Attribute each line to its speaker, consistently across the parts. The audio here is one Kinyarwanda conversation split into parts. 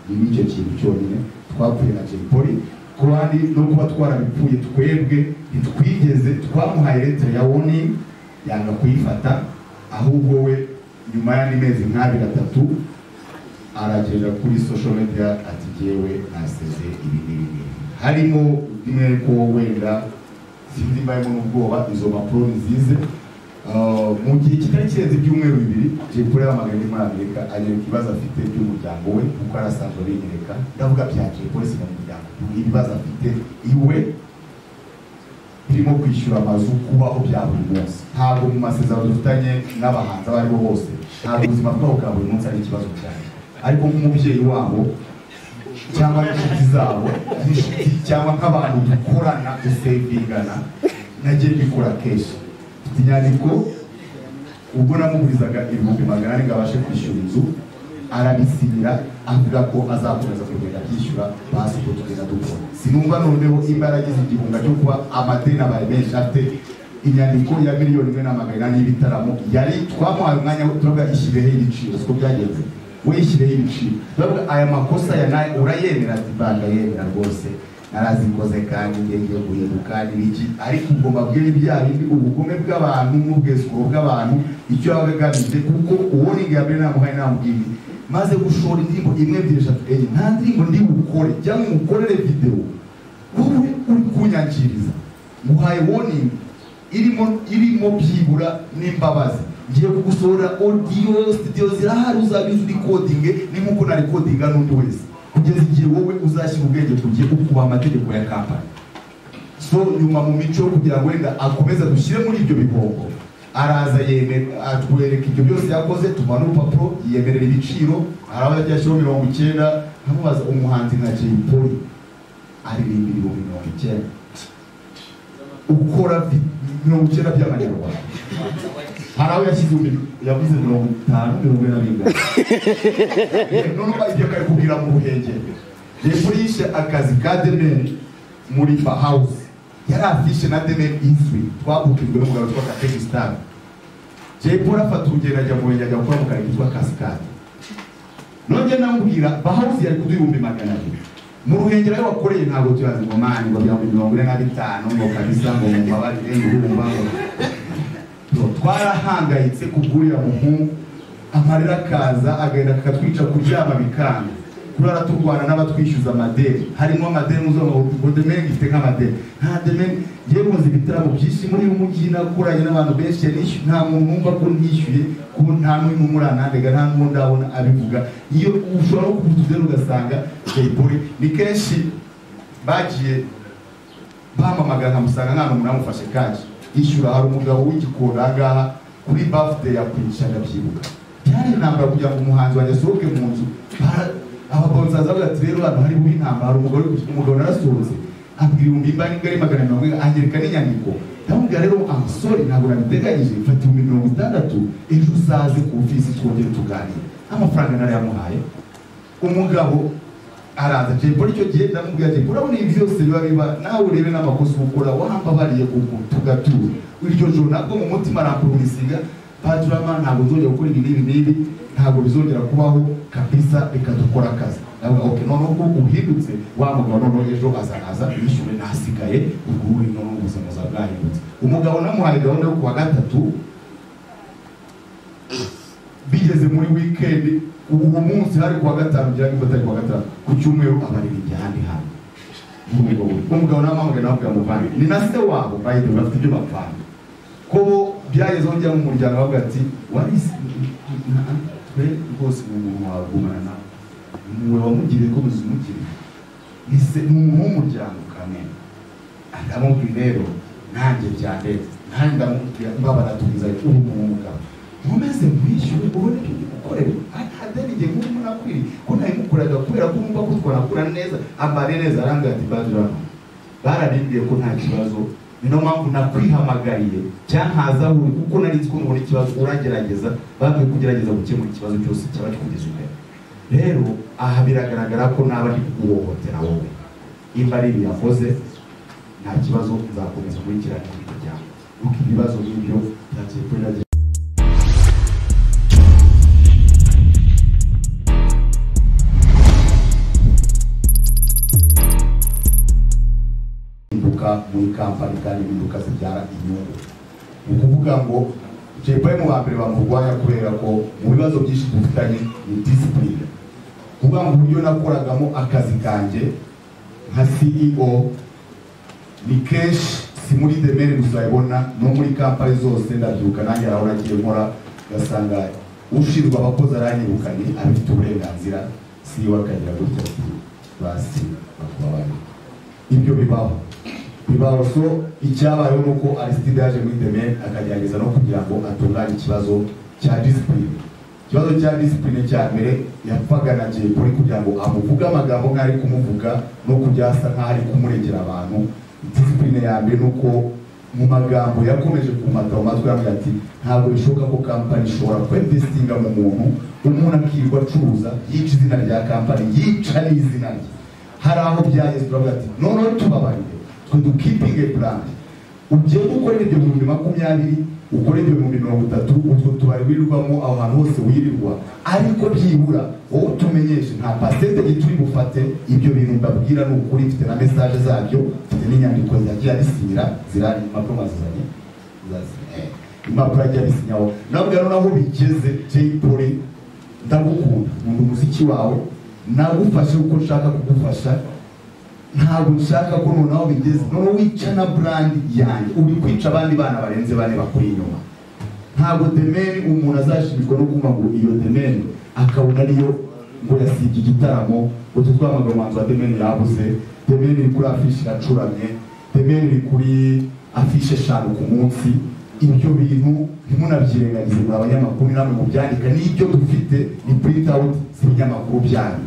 Speaker 1: ni icyo kintu cyonyine twapfuye na Jay Polly ku bandi no kuba twarabipfuye twebwe ntitwigeze twamuhaye leta ya warning yanga kuyifata ahubwo we nyuma y'andi mezi nk'abiri atatu aragenda kuri social media ati jyewe naseze ibi n'ibi n'ibi harimo rimwe ko wenda sinzi mbayemo n'ubwoba izo mpapuro nzize Uh, mu gihe kitari kirenze ibyumweru bibiri Jay Polly yahamagaye muri amerika agera ku bibazo afite by'umuryango we kuko ari asanzwe abinyereka ndavuga bya Jay Polly si mu muryango ibibazo afite iwe birimo kwishyura amazu kubaho bya buri munsi ntabwo mu masezerano dufitanye n'abahanzi abo aribo bose ntabwo ubuzima bwabo bwa buri munsi ari ikibazo cyane ariko nk'umubyeyi wabo cyangwa n'inshuti zabo n'inshuti cyangwa nk'abantu dukorana dusevingana nagiye mbikora kenshi mfite inyandiko ubwo namugurizaga ibihumbi magana ane ngo abashe kwishyura inzu arabisinyira avuga ko azakomeza kugenda abyishyura basi ubwo tugenda dukora sinumva noneho imbaraga igihunga cyo kuba amadeni abaye menshi afite inyandiko ya miliyoni imwe n'amagana inani y'ibitaramo yari twamuhaye umwanya wo turavuga ishyireho ibiciro siko byagenze we ishyireho ibiciro turavuga aya makosa ya nawe urayemera ati mbanda yemera rwose narazikoze kandi ngenge guhinduka n'ibiki ariko ubwo mbabwire ibya bindi ubugome bw'abantu n'ubwesuro bw'abantu icyo yaba agamije kuko uwo ni ngambere namuhaye namubwiye maze gushora indirimbo imwe ebyiri eshatu enye nta ndirimbo ndi bukore cyangwa umukorere videwo wowe uri kunyangiriza nguhaye warning irimo irimo byibura n'imbabazi ngiye kugusohora audio studio zirahari uzabizi uri codinge ni nk'uko nari codinga n'undi wese kugeza igihe wowe uzashyira ubwenge ku gihe ukubaha amategeko ya kampani so nyuma mu mico yo kugira ngo wenda akomeze adushyire muri ibyo bihombo araza yemera atwereka ibyo byose yakoze tumuha n'urupapuro yiyemerera ibiciro haraba yagiye ashyiraho mirongo icyenda nkamubaza umuhanzi nka Jay Polly aririmba ibihumbi mirongo icyenda ukora vi- mirongo icyenda by'amanyarwanda hari aho yashyize ibihumbi- yavuze mirongo itanu mirongo ine na bingana noneho ibyo akabikubwira mu buhengeri yakoresha akazi ka demeri muri fa hawuze yari afishe na demeri izwi twabukijwe n'umugabo witwa kategi sitari jay paul afata urugendo ajya mu renge ajya gukora mu kare kitwa kasikade nongeye namubwira fa hawuze yari kuduha ibihumbi magana abiri mu ruhengero aho wakoreye ntabwo turazi ngo mani ngo bihumbi mirongo ine na bitanu ngo kabisa ngo mu mbabarire ngo urumva ngo twarahangayitse kugurira muhungu amarira akaza agenda akatwica kuryama bikanga kurara turwana n'abatwishyuza amadeni harimo amadeni ngo demeni ifite nk'amadeni nta demeni yewe nkoze ibitaramo byinshi muri uyu mujyi nakoranye n'abantu benshi nishyuye nta muntu numva ko nishyuye ko nta n'umwe umuranandega nta n'uwo ndabona abivuga iyo ushobora no kuguta udeni ugasanga Jay Polly ni kenshi bagiye bampamagara nkamusanga nta n'umuntu amufashe kashi yishyura hari umugabo w'igikoni aha ngaha kuri bafide ya kwigisha ndabyibuka byari intambara kugira ngo umuhanzi wanjye asohoke mu nzu bara- ababonsaza bavuga ati rero hano hariho intambara hari umugore umugabo narasohotse abwira ibihumbi imbani ngari magana mirongo ine anyereka n'inyandiko ndamubwira rero amusore ntabwo nabiteganyije mfata ibihumbi mirongo itandatu ejo uzaze ku ofisi twongere tuganire amafaranga narayamuhaye umugabo araza Jay Polly icyo gihe ndamubwira Jay Polly urabona ibi byose biba biba nawe urebe n'amakosa ukora wambabariye uku tugatura iryo joro nabwo mu mutima arampurumisinga paturama ntabwo nzongera gukora ibi n'ibi n'ibi ntabwo bizongera kubaho kabisa reka dukora akazi ndavuga ok noneho ko uhindutse wa mugabo noneho ejo azaza yishyure nasigaye ubwo uri noneho ubuzima buzaba bwahindutse umugabo namuhaye gahunda yo kuwa gatatu bigeze muri wikendi uwo munsi hari kuwa gatanu ngira ngo atari kuwa gatanu ku cyumweru abaririmbyi ahandi hantu umugabo we. umugabo n'amahanga nawe kugira ngo muvane ni na se wabo bayide bafite ibyo bapfana ko bo byageze aho njya mu muryango bavuga ati warisi twe rwose ni umuntu wagumana nawe niwe wamugiriye ko muzimugiriye ni se ni umuntu w'umuryango kamena ndamubwira rero nanjye byandenze nanjye ndamubwira mbabara tubiza ubu mu mugabo nkomeze mwishyure ubone ibyo ndi gukorera adeni igihe nk'ubu munakwiri ko nabimukoreraga kubera ko numva ko twanakura neza ambare neza arangaye ati badirama bararimbwiye ko nta kibazo ni niyo mpamvu nakwihamagariye cyankaza buri kuko nari nzi ko nubona ikibazo uragerageza babwiye kugerageza gukemura ikibazo cyose cyaba kikugeze imbere rero aha biragaragara ko naba ndi kuguhohotera wowe imba ari ibiyakoze nta kibazo nzakomeza kurikirana ibintu byawe kuko ibibazo nk'ibyo byagiye kuri radiyo muri kampani kandi impinduka zibyara inyungu ni ukuvuga ngo jepaye mu bambere bamurwanya kubera ko mu bibazo byinshi dufitanye ni disipurine kuvuga ngo uburyo nakoragamo akazi kanjye nka ceo ni kenshi si muri demere gusa ibona no muri kampani zose ndabyuka nanjye aho nagiye nkora ugasanga ushinzwe abakozi aranyirukanye abifite uburenganzira ceo akagira gutya ati basi bakaba bari ibyo bibaho bibaho so icyabayeho ni uko arisitide yaje muri demere akagerageza no kugira ngo atunganye ikibazo cya disipurine ikibazo cya disipurine cya mbere yapfaga na jepoli kugira ngo amuvuge amagambo nk'ari kumuvuga no kujya asa nk'aho ari kumuregera abantu disipurine ya mbere ni uko mu magambo yakomeje kumata mu matwi yambwira ati ntabwo bishoboka ko kampani ishobora kwemvesitinga mu muntu umuntu akirirwa acuruza yica izina rya kampani yica n'izina rye hari aho byageze turavuga ati noneho tubabarire twe dukipinge purani ugiye gukora ibyo mu bihumbi makumyabiri ukora ibyo mu mirongo itatu utwo tubari wirirwamo aho hantu hose wirirwa ariko byibura wowe utumenyeshe nta pasitete gituri bufate ibyo bintu mbabwira ni ukuri mfite na mesaje zabyo mfite n'inyandiko zagiye abisinyira zirari impapuro mazizanye zazinye impapuro yagiye abisinyaho nabwira noneho bigeze jay polly ndagukunda nkunda umuziki wawe nagufashe uko nshaka kugufasha ntabwo nshaka ko noneho bigeze noneho wica na burandi yanjye uri kwica abandi bana barenze bane bakuri inyuma ntabwo demeni umuntu azashimirwa no kumva ngo iyo demeni akabona ariyo ngo yasibye igitaramo utu twamagana umuhanzi wa demeni yabuze demeni iri kuri afishi iracuramye demeni iri kuri afishe eshanu ku munsi ibyo bintu ntimunabyirengagize muri abanyamakuru namwe mubyandika n'ibyo dufite ni purinti awuti z'ibinyamakuru byanyu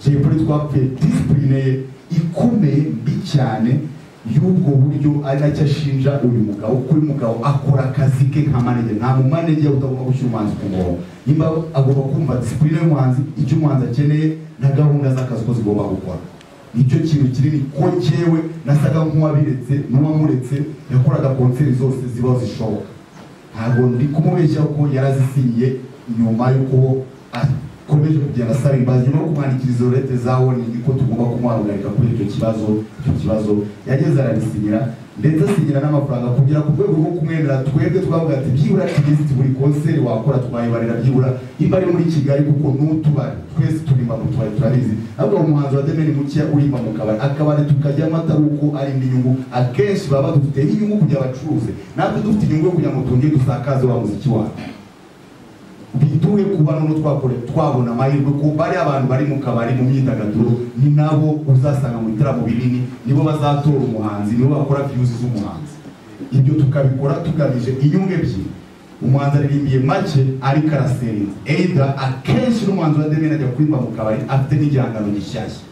Speaker 1: jay polly twapfuye disipurine ye ikomeye mbi cyane y'ubwo buryo ari nacyo ashinja uyu mugabo ko uyu mugabo akora akazi ke nka manege nta mumanege utagomba gushyira umuhanzi ku murongo nimba agomba kumva disipurine y'umuhanzi icyo umuhanzi akeneye na gahunda z'akazi ko zigomba gukora nicyo kintu kinini ko cyewe nasaga nk'uwabiretse n'uwamuretse yakoraga konseri zose zibaho zishoboka ntabwo ndi kumubeshya ko yarazisinyiye nyuma y'uko akomeje kugenda asaba imbabazi no kumwandikira izo lete za woni niko tugomba kumuhagarika kuri icyo kibazo icyo kibazo yageze arabisinyira ndetse asinyira n'amafaranga kugira ku rwego rwo kumwemerera twebwe twavuga ati byibura tugeze buri konseri wakora twayibarira byibura imba ari muri kigali kuko n'utubari twese turimba mu tubari turabizi ahubwo umuhanzi wa demeni mukeya urimba mu kabari akabari tukajyamo atari uko ari indi nyungu akenshi baba badufite inyungu kugira bacuruze natwe dufite inyungu yo kugira ngo twongere dusakaze wa muziki wacu biduhe kuba noneho twakore twabona amahirwe ko bari abantu bari mu kabari mu myidagaduro ni nabo uzasanga mu bitaramo binini nibo bazatora umuhanzi nibo bakora viyuzi z'umuhanzi ibyo tukabikora tugamije inyungu ebyiri umuhanzi aririmbiye make ariko araserinze eyida akenshi n'umuhanzi wa demeni ajya kurimba mu kabari afite n'igihangano gishyashya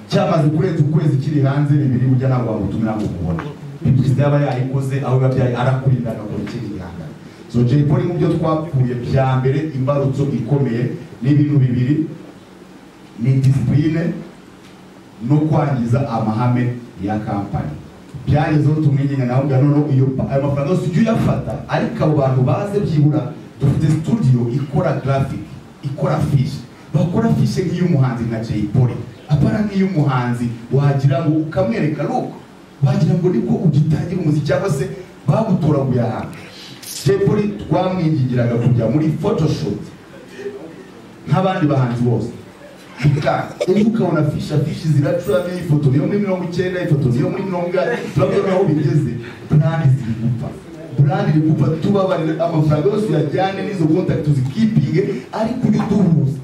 Speaker 1: cyamaze kurenza ukwezi kiri hanze bibiri ujya ntabwo wamutumira ngo umubone bigize yaba yayikoze aho biba byayi arakurinda agakora ikindi gihangano so jay polly mu byo twapfuye bya mbere imbarutso ikomeye ni ibintu bibiri ni disipurine no kwangiza amahame ya kampani byagezeho tumenyenya nawe ubwa noneho iyo ayo mafaranga yose ujya uyafata ariko abo bantu baze byibura dufite studio ikora graphic ikora fishi bakora fishi nk'iy'umuhanzi nka jay polly apana nk'iy'umuhanzi wagira ngo ukamwereka ruko wagira ngo nibwo ugitangira umuziki cyangwa se bagutoraguye ahantu jepuri twamwingingiraga kujya muri photoshoot nk'abandi bahanzi bose ejo ukabona fishi afishi ziracuramo ifoto niyo muri mirongo icyenda ifoto niyo muri mirongo inani turabona aho bigeze burandi ziri gupfa burandi iri gupfa tubabarire amafaranga yose uyajyane n'izo kontakiti zikipinge ariko ujye uduhuza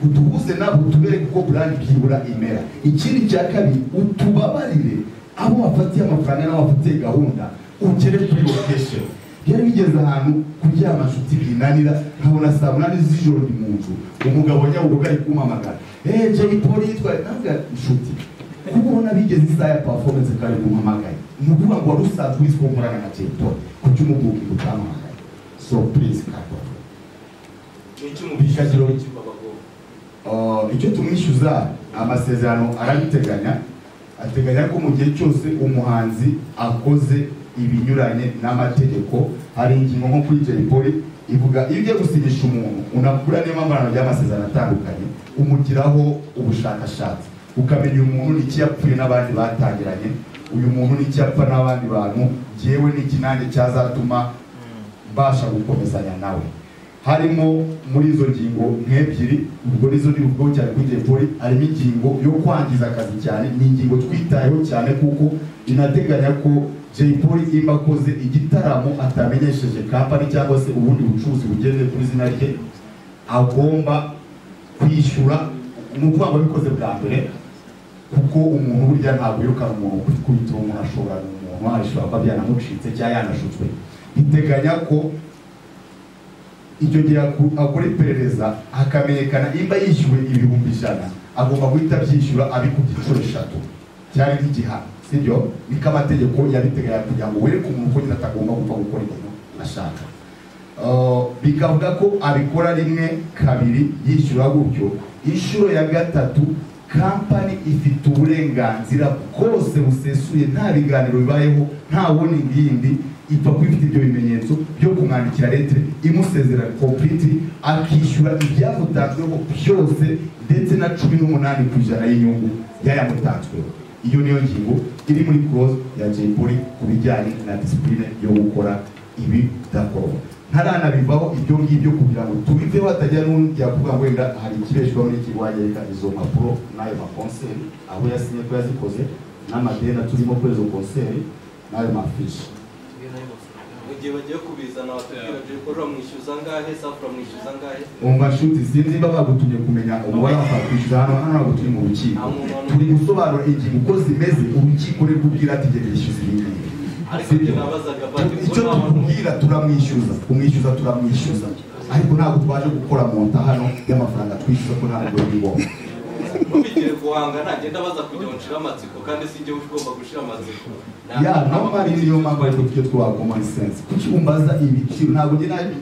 Speaker 1: uduhuze nabwo tubereke uko burandi byibura imera ikindi cya kabiri utubabarire abo wafatiye amafaranga n'abo wafatiye gahunda ugere kuri lokesheni yari bigeze ahantu kuryama nshuti binanira nkabona saa munani z'ijoro ni mu nzu umugabo nyabugogo ari kumamagara eee jay polly yitwaye ntabwo nshuti kuko ubona bigeze isaha ya performance kari guhamagaye ni ukuvuga ngo wari usanzwe uzwi ko nkorana na jay polly kuki umugugu utamamagaye so please kakwa
Speaker 2: icyumubishakiro w'ikigo abagomba
Speaker 1: icyo tumwishyuza amasezerano arabiteganya ateganya ko mu gihe cyose umuhanzi akoze ibinyuranye n'amategeko hari ingingo nko kuri jay polly ivuga iyo ugiye gusinyisha umuntu unakura niyo mpamvu ry'amasezerano atandukanye umugiraho ubushakashatsi ukamenya uyu muntu n'iki yapfuye n'abandi batangiranye uyu muntu n'icyapfa n'abandi bantu ngewe n'iki nanjye cyazatuma mbasha gukomezanya nawe harimo muri izo ngingo nk'ebyiri ubwo nizo ni ubwo cyane kuri poli harimo ingingo yo kwangiza akazi cyane ni ingingo twitayeho cyane kuko inateganya ko Jay Polly imba akoze igitaramo atamenyesheje kampani cyangwa se ubundi bucuruzi bugenewe ku izina rye agomba kwishyura ni ukuvuga ngo abikoze bwa mbere kuko umuntu burya ntabwo yirukana umuntu kwikubita uwo umuntu ashobora umuntu ashobora kuba byanamucitse cyangwa yanashutswe biteganya ko icyo gihe aku- akora iperereza hakamenyekana imba yishyuwe ibihumbi ijana agomba guhita abyishyura abikubye inshuro eshatu cyari nk'igihano sibyo niko amategeko yabiteganya kugira ngo wereke umuntu ko nyine atagomba gupfa gukora ibintu ashaka Uh, bikavuga ko abikora rimwe kabiri yishyura gutyo inshuro ya gatatu kampani ifite uburenganzira bwose busesuye nta biganiro bibayeho nta warning yindi ipfa kuba ifite ibyo bimenyetso byo kumwandikira letere imusezerera kompliti akishyura ibyamutanzweho byose ndetse na cumi n'umunani ku ijana y'inyungu yayamutanzweho iyo niyo ngingo iri muri clause ya Jay Polly ku bijyanye na disipurine yo gukora ibi bidakorwa ntaranabivaho ibyo ngibyo kugira ngo tubiveho hatagira n'undi yavuga ngo wenda hari ikibeshwaho n'ikigo wanyereka izo mpapuro n'ayo makonseri aho yasinye ko yazikoze n'amadeni turimo kuri izo konseri n'ayo mafishi
Speaker 2: mu gihe bagiye kubizana batubwira Jay Polly bamwishyuza angahe Safi bamwishyuza angahe
Speaker 1: umva nshuti sinzi niba bagutumye kumenya umubare wakwishyura hano hano ntabwo turi mu rukiko turi gusobanura ingingo uko zimeze urukiko ruri kubwira ati jya bishyuza ibi ngibi
Speaker 2: ariko
Speaker 1: Sibyo?
Speaker 2: njye nabazaga bati
Speaker 1: icyo
Speaker 2: mbona abantu
Speaker 1: tumubwira turamwishyuza kumwishyuza turamwishyuza ariko ntabwo twaje gukora monta hano y'amafaranga twishyuza ko ntabwo biri ngombwa
Speaker 2: mubigire guhanga ntagenda baza kujya nshira amatsiko kandi si njye ugomba gushira amatsiko
Speaker 1: ya nomari niyo mpamvu ariko tujye twa common sense kuki umbaza ibiciro ntabwo njye na-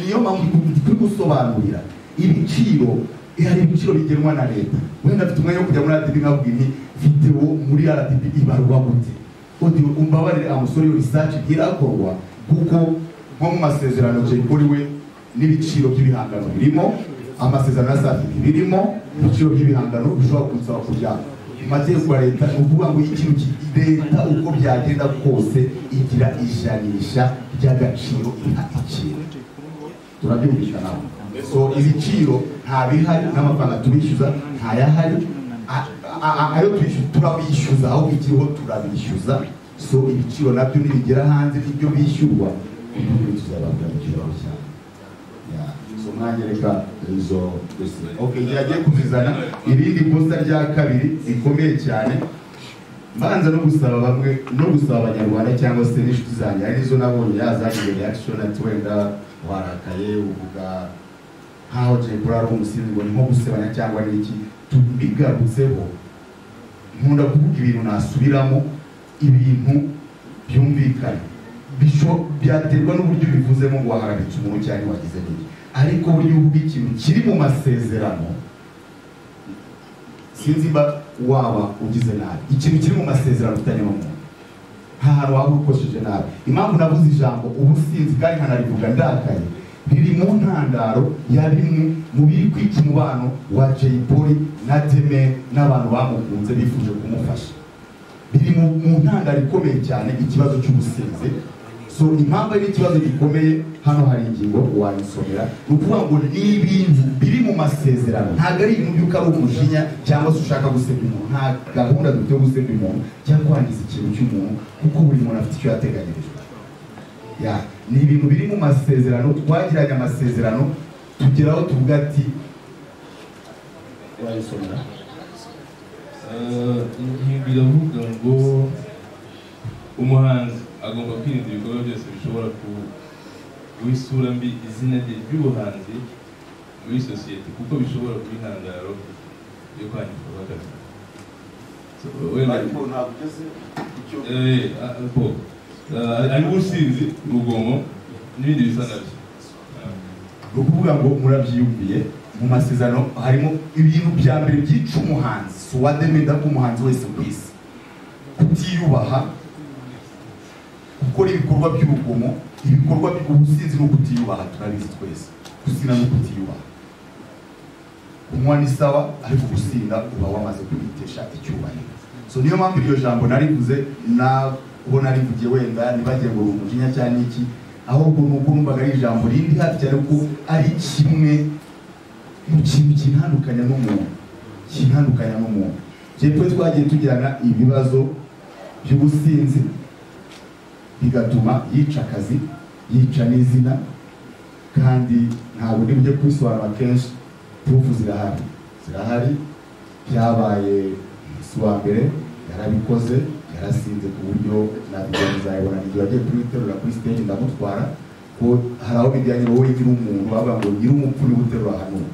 Speaker 1: niyo mpamvu turi gusobanurira ibiciro eh, hari ibiciro bigenwa na leta wenda afite umwanya wo kujya muri RDB nkabwira nti video muri RDB ibarwa gute audio umbabarire amusore iyo research irakorwa kuko nko mu masezerano Jay Polly we n'ibiciro by'ibihangano birimo amasezerano ya Safi birimo ibiciro by'ibihangano bishobora kunsaba kujyana amategeko ya leta ni ukuvuga ngo ikintu ki- leta uko byagenda kose igira ijanisha ry'agaciro iha ikintu turabyumvisha nawe so ibiciro nta bihari n'amafaranga tubishyuza ntayahari A- a- a- ayo twishyuza turabishyuza aho ikiriho turabishyuza so ibiciro nabyo nibigera hanze n'ibyo bishyurwa ubundi tuzababwira mu kibazo cyane Yeah. so mwanyereka izo dosiye okay yagiye kuzizana irindi kosa rya kabiri rikomeye cyane mbanza no gusaba bamwe no gusaba abanyarwanda cyangwa se n'inshuti zanjye ari nizo nabonye yazanye reaction ati wenda warakaye uvuga nkaho Jay Polly ari umusinzi ngo ni nko gusebanya cyangwa ni iki tubigarutseho nkunda kuvuga ibintu nasubiramo ibintu byumvikana bisho byaterwa n'uburyo bivuzemo ngo waharamitse umuntu cyangwa wagize niki ariko buryo uvuga ikintu kiri mu masezerano sinzi ba waba ugize nabi ikintu kiri mu masezerano ufitanye n'umuntu nta hantu waba ukoresheje nabi impamvu navuze ijambo ubusinzi kandi nkanarivuga ndakaye riri mu ntandaro ya bimwe mu biri kwica umubano wa Jay Polly na Deme n'abantu bamukunze bifuje kumufasha biri mu mu ntandaro ikomeye cyane ikibazo cy'ubusinzi so impamvu ari ikibazo gikomeye hano hari ingingo wayisomera ni ukuvuga ngo ni ibintu biri mu masezerano ntabwo ari ibintu by'uko ari umujinya cyangwa se ushaka gusebya umuntu nta gahunda dufite yo gusebya umuntu cyangwa kwangiza ikintu cy'umuntu kuko buri muntu afite icyo yateganyirijwe ya ni ibintu biri mu masezerano twagiranye amasezerano tugeraho tuvuga ati wayisomera
Speaker 3: Eh, ingingo iravuga ngo umuhanzi agomba kwirinda ibikorwa byose bishobora ku- guha isura mbi izina rye ry'ubuhanzi muri sosiyete kuko bishobora kuba intandaro yo kwangirwa kw'akazi So, wenda-
Speaker 1: ntabwo ugeze icyo
Speaker 3: Eh, ah, po. Eh, harimo ubusinzi urugomo n'ibindi bisa nabyo
Speaker 1: ni ukuvuga ngo murabyiyumviye mu masezerano harimo ibintu bya mbere byica umuhanzi suwademeda k'umuhanzi wese ku isi kutiyubaha gukora ibikorwa by'urugomo ibikorwa by'ubusinzi no kutiyubaha turabizi twese gusina no kutiyubaha kunywa ni sawa ariko gusinda uba wamaze kwitesha icyubahiro so niyo mpamvu iryo jambo narivuze naho narivugiye wenda ntibagiye ngo umujinya cyangwa iki ahubwo nubwo numvaga ari ijambo rindi hafi cyane ko ari kimwe mu kintu kintandukanya n'umuntu kintandukanya n'umuntu jepwe twagiye tugirana ibibazo by'ubusinzi bigatuma yica akazi yica n'izina kandi ntabwo ndi bujye kubisobanura kenshi turufu zirahari zirahari byabaye umunsi wa mbere yarabikoze yarasinze ku buryo nabigira muzayibona igihe wagiye kubiterura kuri stage ndamutwara ko hari aho bijyanye wowe nyiri umuntu bavuga ngo nyiri umupfu niwe uterura hanuka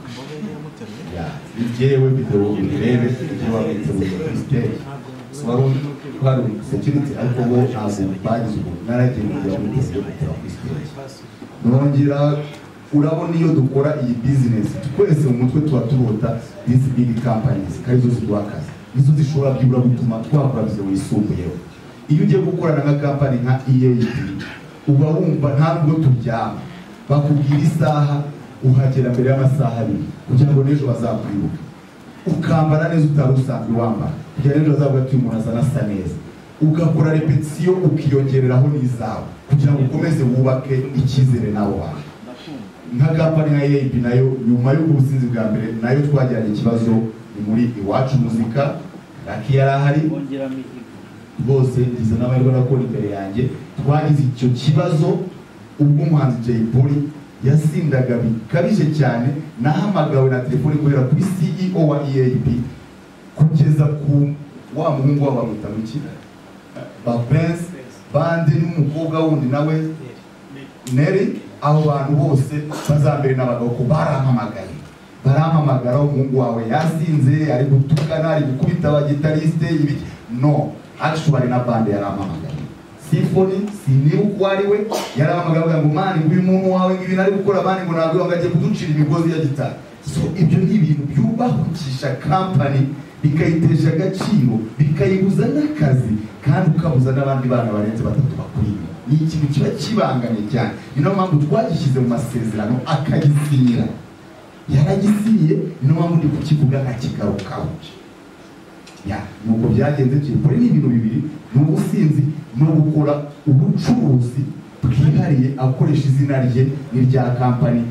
Speaker 1: Ya, ni jyewe videwo ubirebe ibyo wabiteruye kuri stage So wari twari security ariko bo ntabwo bagize ubuntu naragiye kugira ngo ugeze gutera kuri stage nongera urabona iyo dukora iyi business twese mu mutwe tuba turota these big companies kandi zo ziduha akazi nizo zishobora byibura gutuma twakora bize wisumbuyeho iyo ugiye gukorana nka kampani nka EAP uba wumva nta nubwo turyama bakubwira isaha uhagera mbere y'amasaha abiri kugira ngo n'ejo bazakwibuka ukambara neza utari usanzwe wambara kugira n'ejo bazavuga ati umuntu asa n'asa neza ugakora repetisiyo ukiyongereraho n'izawe kugira ngo ukomeze wubake icyizere nawe wawe nka kampani nka EAP nayo nyuma y'ubwo businzi bwa mbere nayo twagiranye ikibazo ni muri iwacu muzika raki yari ahari rwose ngize n'amahirwe nakora imbere yanjye twagize icyo kibazo ubwo umuhanzi Jay Polly yasindaga bikabije cyane nahamagawe na telefoni kubera kuri CEO wa EAP kugeza ku wa muhungu wa bamwita muki ba Prince bande n'umukobwa wundi nawe Neri abo bantu bose bazambere n'abagabo ko barampamagaye barampamagara umuhungu wawe yasinze ari gutukana ari gukubita abagitarisite ibiki no actually na bande yarampamagaye symphony siniba uko ari we yarampamagara avuga ngo mani nguyu muntu wawe ngo ibintu ari gukora mani ngo ntabwo yongeye kuducira imigozi ya gitari so ibyo ni ibintu byubahukisha kampani bikayitesha agaciro bikayibuza n'akazi kandi ukabuza n'abandi bana barenze batatu bakuri inyuma ni ikintu kiba kibanganye cyane ni nayo mpamvu twagishyize mu masezerano akagisinyira yaragisiye niyo mpamvu ndi kukivuga akigarukaho ya nuko byagenze kuri ni ibintu bibiri ni ubusinzi no gukora ubucuruzi bwihariye akoresha izina rye n'irya kampani